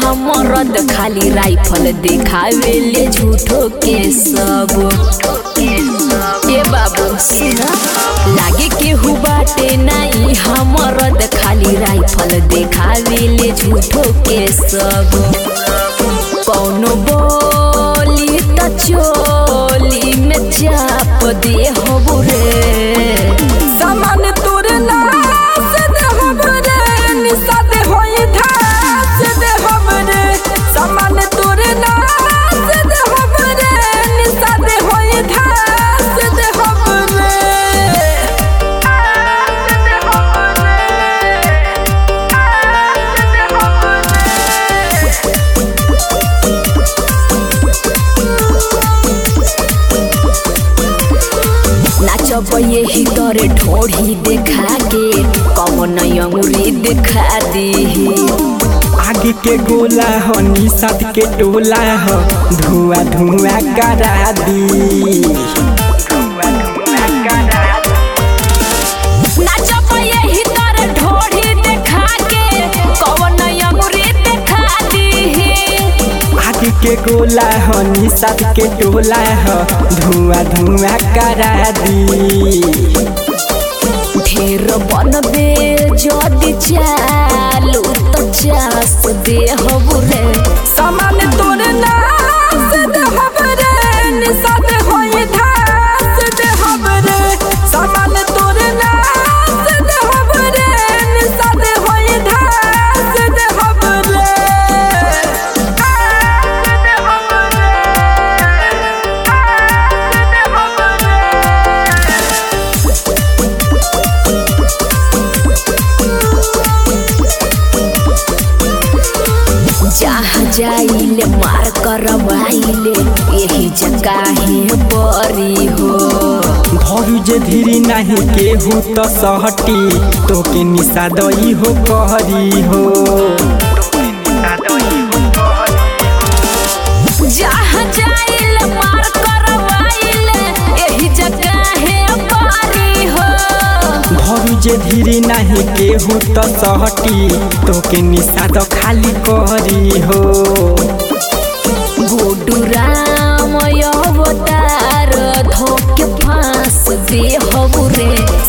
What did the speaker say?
हमरद खाली राइफल देखावेले झूठो के सब ए बाबू सुना लागे केहू बाटे नाही हमरद खाली राइफल देखावेले झूठो के सब कौनो बोली त चोली में चाप दे हो रे सामान तोरे नाश दे हमरे निषाद होई धास दे हमरे सामान तोरे नाश दे हमरे निषाद होई धास दे हमरे आस दे हमरे आस दे हमरे नाचब यही तोरे ढोढ़ी देखा के कौन अंगुरी देखा दी आगे के गोला हो निषाद के टोला हो धुआं धुआं करा दी नाचब यही तोरे ढोढ़ी देखा के कौन अंगुरी देखा दी आगे के गोला हो निषाद के टोला हो धुआं धुआं करा दी ढेर बनबे जदि चालू तो चास दे हबु रे सामान तोरे नाश दे हमरे निषाद होई धास दे हमरे सामान तोरे नाश दे हमरे निषाद होई धास दे हमरे आस दे हमरे आस दे हमरे जहाँ जाइले मार करवाइले यही जगह है बरी हो भरू जे धीरी नाही केहू त सहटी तोके निषादई हो कहरी हो जहाँ जाइले मार करवाइले यही जगह है बरी हो भरू जे धीरी नाही केहू त सहटी तोके निषाद खाली कहरी हो गोडू राम अवतार धोके फांस दे हबु रे